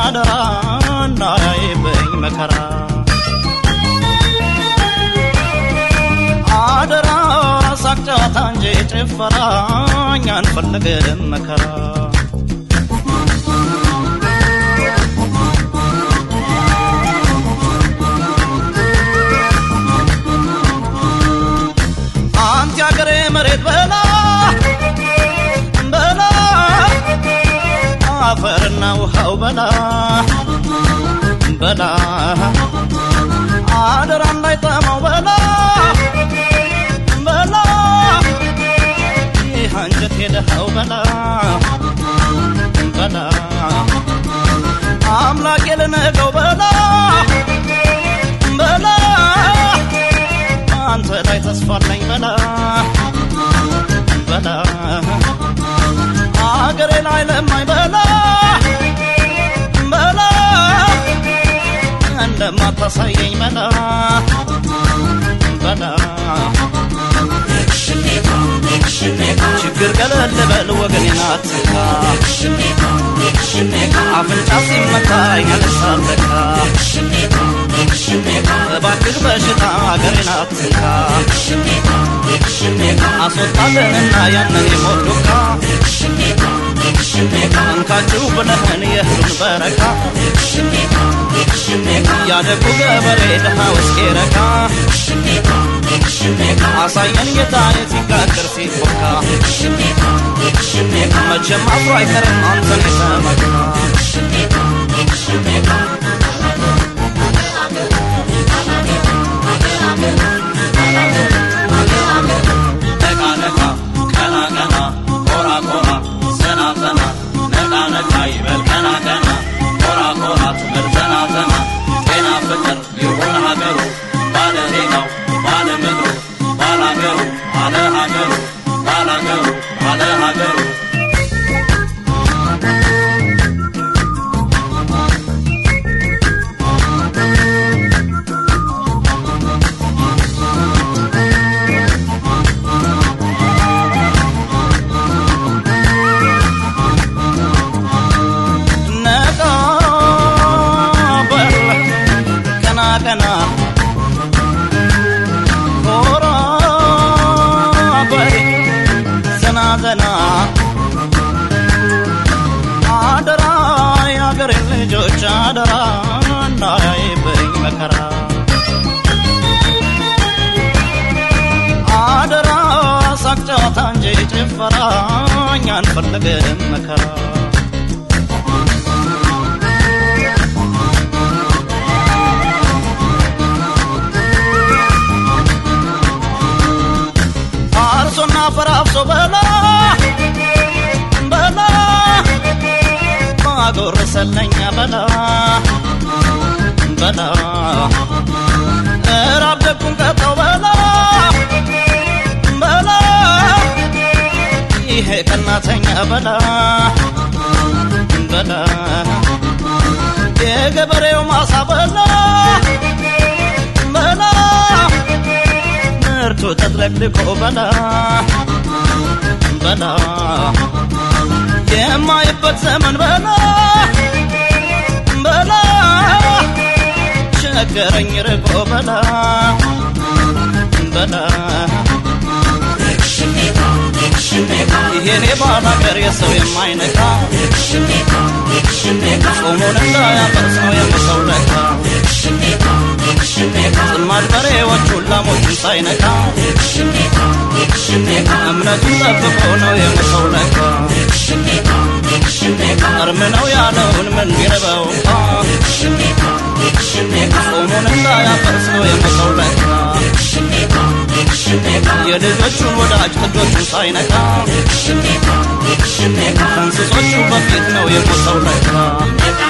አደራ እንዳያይብኝ መከራ አደራ ሳቅ ጨዋታ እንጂ ጭፈራ እኛ አንፈልግም መከራ አንተ ያገሬ መሬት በላ በላ አፈርና ውሃው በላ በላ አደራ እንዳይጠማው በላ በላ ይህ አንጀት የደሃው በላ በላ አምላክ የልነገው በላ በላ አንተ ላይ ተስፋለኝ በላ በላ አገሬ ላይ ለማኝ በላ በላ እንደማታሳየኝ በላ በላ ችግር ቀለል በል ወገኔን አትንካ አፍንጫ ሲመታ ያነሳለካ እባክህ በሽታ አገሬን አትንካ አስወጣልንና ያንን የሞት ዱካ እንካችሁ ብለህን የእህሉን በረካ ያደጉ ገበሬ ድሃ ውስጤ ረካ አሳየን ጌታዬ ሲጋገር ሲቦካ መቼም አፍሮ አይቀርም አንተን የተመካ ነቃ ነቃ ቀና ቀና ኮራ ኮራ ዘና ዘና ነቃ ነቃ ይበል ቀና ቀና ኮራ ኮራ ትበል ዘና ዘና ጤና ፍቅር ይሁን ሀገሩ ባለ ዜጋው ባለ ምድሩ ባለ ሀገሩ ባለ ሀገሩ ባለ ሀገሩ ባለ ሀገሩ ነቃ በል ቀና ቀና ኮራ በል ዘና ዘና አደራ የአገሬ ልጆች አደራ እንዳያይብኝ መከራ አደራ ሳቅ ጨዋታ እንጂ ጭፈራ እኛ አንፈልግም መከራ አርሶና ፈራፍሶ በላ በላ ማጎረሰለኛ በላ በላ እራብ ደጉን ቀጠው በላ በላ ይሄ ቀናተኛ በላ በላ የገበሬው ማሳ በላ በላ ምርቱ ተጥለቅልቆ በላ በላ የማይበት ዘመን በላ በላ ቸገረኝ ርቆ በላ በላ ይሄኔ ባል ሀገር የሰው የማይነካ ጾሙን እንዳያፈርስ ነው የምሰው ለካ ጽማድ በሬዎቹን ላሞቹን ሳይነካ እምነቱን ጠብቆ ነው የምሰው ለካ እርም ነው ያለውን ምን ቢረበው ጾሙን እንዳያፈርስ ነው የምሰው ለካ የልጆቹን ወዳጅ ጥጆቹን ሳይነካ ከእንስሶቹ በፊት ነው የሞተው ለካ